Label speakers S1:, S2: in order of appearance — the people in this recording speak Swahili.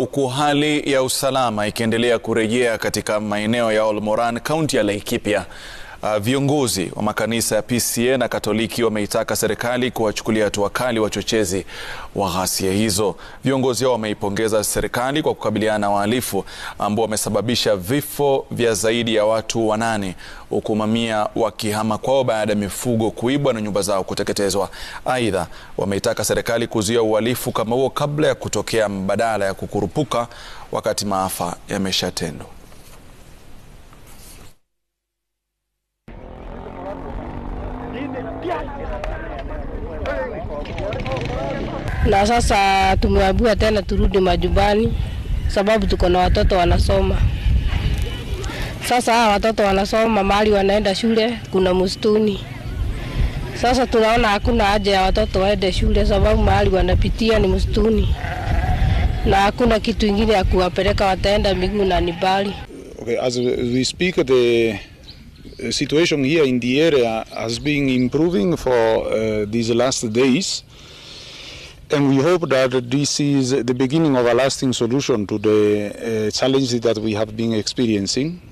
S1: Huku hali ya usalama ikiendelea kurejea katika maeneo ya Olmoran, kaunti ya Laikipia, uh, viongozi wa makanisa ya PCEA na Katoliki wameitaka serikali kuwachukulia hatua kali wachochezi wa ghasia hizo. Viongozi hao wameipongeza serikali kwa kukabiliana na wahalifu ambao wamesababisha vifo vya zaidi ya watu wanane huku mamia wakihama kwao baada ya mifugo kuibwa na nyumba zao kuteketezwa. Aidha, wameitaka serikali kuzuia uhalifu kama huo kabla ya kutokea, badala ya kukurupuka wakati maafa yameshatendwa.
S2: na sasa tumeambiwa tena turudi majumbani, sababu tuko na watoto wanasoma. Sasa hawa watoto wanasoma mahali wanaenda shule, kuna msituni. Sasa tunaona hakuna haja ya watoto waende shule, sababu mahali wanapitia ni msituni na hakuna kitu ingine ya kuwapeleka, wataenda miguu na ni mbali.
S3: Okay, as we speak, the situation here in the area has been improving for uh, these last days. And we hope that this is the beginning of a lasting solution to the uh, challenges that we have been experiencing.